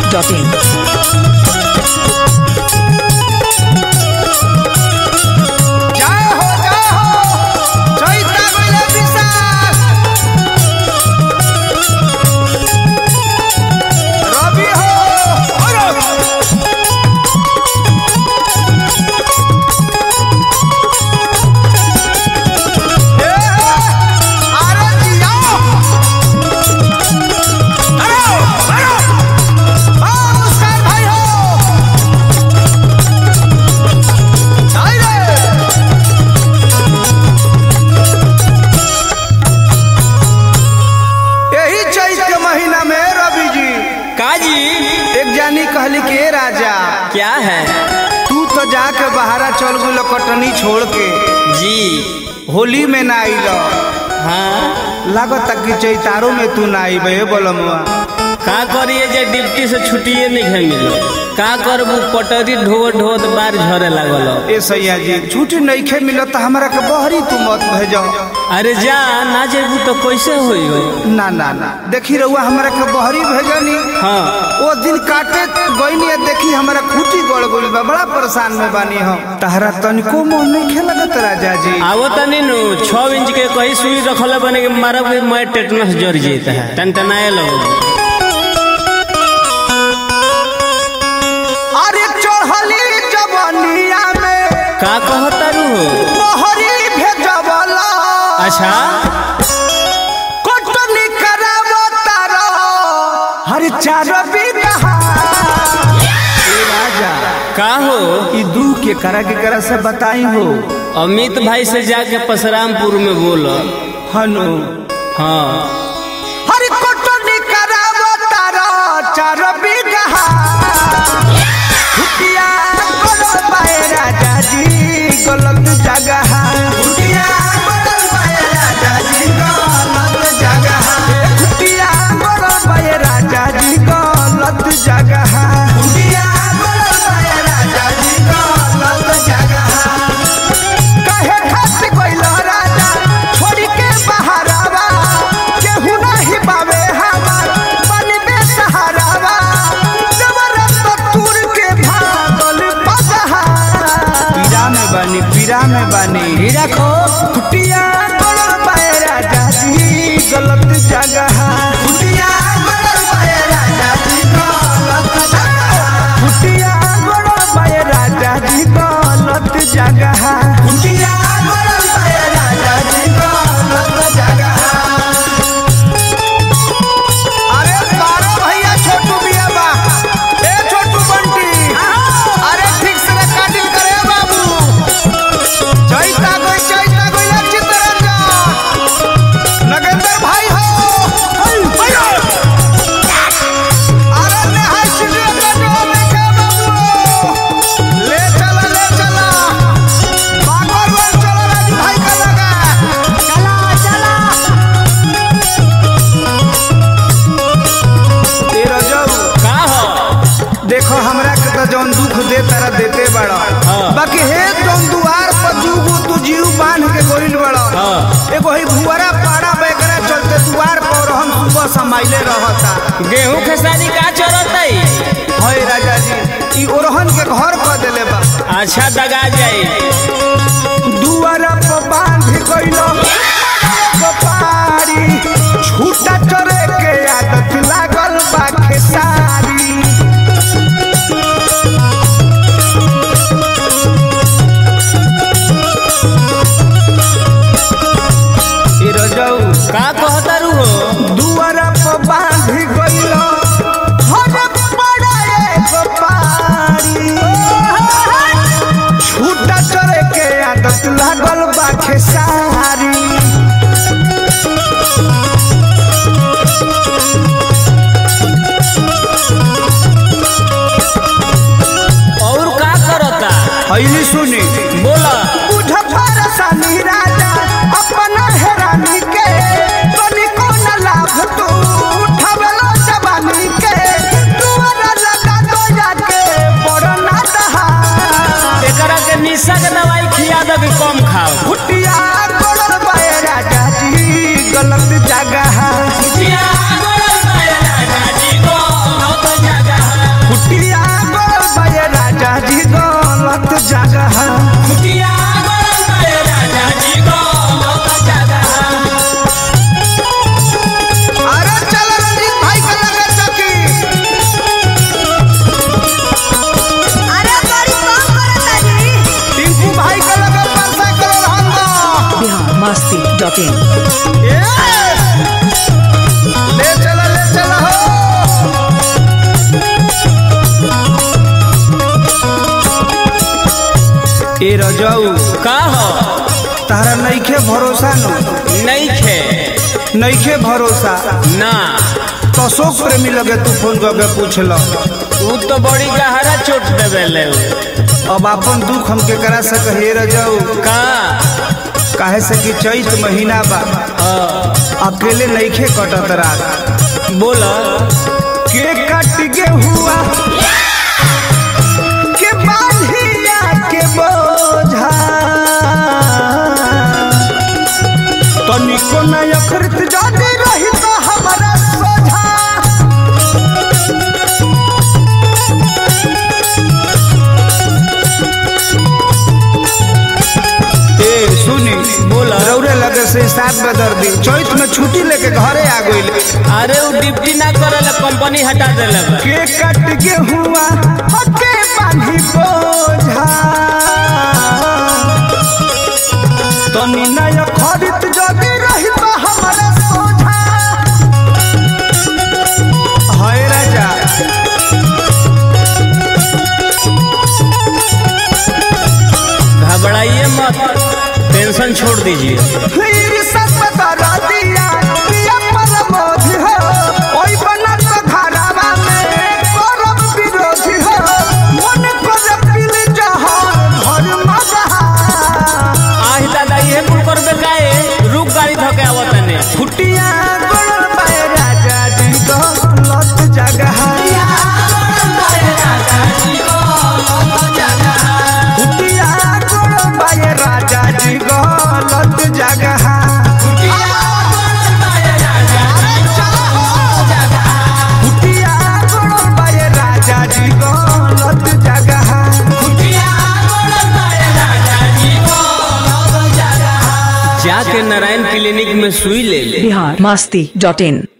masti.in. जय हो जय हो चैता गइले विशाल रवि हो अरे ए, अरे जिया अरे अरे हाँ मुस्कान भाई हो आई रे यही चैत के महीना में रवि जी काजी एक जानी कहली के "ए राजा क्या है तू तो जाके बहारा चल गुलो कटनी छोड़ के जी होली में ना आइल हाँ लागत कि चैतारो में तू ना आइबे बोलमुआ का करिए जे डिप्टी से छुट्टिए नहीं है मिलो का करबू पटरी ढोत ढोत बार झरे लागल ए सैया जी छुट्टी नहीं खे मिलत तो हमरा के बहरी तू मत भेजो अरे जा ना जेबू तो कैसे होई हो ना ना ना देखी रहुआ हमरा के बहरी भेजनी हाँ वो दिन काटे गईनी देखी हमरा खूटी गड़ गइल बा बड़ा परेशान में बानी हम तहरा तनिको मोह नहीं खेलगत राजा जी आवो तनी नु छह इंच के कहीं सुई रखल बने के मारब के मैं टेटनस जर जेता है तन तनाए लगो अरे चढ़ली जवनिया में का कहता रू हो मोहरी भेजवला अच्छा कोटनी करावतारा हर चार बिगहा ए राजा का हो ई दू के करा के करा से बताई हो अमित भाई से जाके परशुरामपुर में बोलो हनु हाँ हर कोटनी करावतारा चार बिगहा खुटिया गलत पाए राजा जी गलत जगह खुटिया गलत पाए राजा जी गलत जगह खुटिया गलत पाए राजा जी गलत जगह खुटिया गलत पाए राजा जी गलत जगह कहे खात कोइल राजा छोड़ के बहारावा केहू नहीं पावे हमार बनबे सहारावा जबरदस्त तुर के भागल पदहा पीरा में बानी पीरा में बानी हीरा खो कुटिया गलत पाए राजा जी गलत जगह कुटिया गलत पाए राजा जी गलत जगह कुटिया गलत पाए राजा जी गलत जगह कुटिया गलत पाए राजा जी गलत जगह अरे बारो भैया छोटू बिया बा ए छोटू बंटी अरे ठीक से काटिल करे बाबू चैता गई चैता गई या चित्तरंजन नगेंद्र भाई हो भैया अरे नेहाय स्टूडियो का डोर लेके बाबू ले चला ले चला बागोर रोड चला राजू भाई का लगा चला चला तेरा जाऊ का हो देखो हमरा के तो जौन दुख दे तारा देते बड़ा हाँ। बाकी हे जौन दुआर पर दूगो तू जीव बांध के गोइल बड़ा हाँ। एगो ही भुवरा पाड़ा बेकरा चलते दुआर पर हम सुबह समाइले रहता गेहूं खेसारी का चरतई हय राजा जी ई ओरहन के घर कर देले बा अच्छा दगा जाई दुआरा पर बांध गइलो पारी छूटा चरे के आदत लागल बा खेसारी ई रजऊ का कहता रू हो दुआरा पर बांध गइलो हर पड़ा एगो पारी छूटा चरे के आदत लागल बा खेसारी रजऊ का हो तारा नइखे भरोसा न नहीं खे नइखे भरोसा ना तो अशोक प्रेमी लगे तू फोन करके पूछल तू तो बड़ी गहरा चोट देवे ले अब अपन दुख हम के करा सक हे रजऊ का काहे से कि चैत महीना बा हाँ, अकेले नइखे कटत रात बोल के कट के हुआ के बांधिया के बोझा तनिको न अखरत जाने रही तो हमारा सोझा ए सुनी बोला। रौरे लगे से सात बदर दी चैत में छुट्टी लेके घरे आ गइल अरे वो डिप्टी ना करे कंपनी हटा देले बा। के कट के हुआ हके बांधी बोझा तनी नय खरीद जदी रही तो हमारा सोझा हाय राजा घबराइए मत टेंशन छोड़ दीजिए फिर सब बता दिया पिया परमोधि हो ओई बनत घरावा में करब विरोधी हो मन कर पिल जहा घर मगहा आही दादा ये कुल करबे काए रुक गाड़ी धके आवत ने फुटिया गोड़ पाए राजा जी को लत जगह फुटिया गोड़ पाए राजा जी को लत जगह फुटिया गोड़ पाए राजा जी को लत जगह जाके नारायण क्लिनिक में सुई ले ले बिहार मस्ती डॉट इन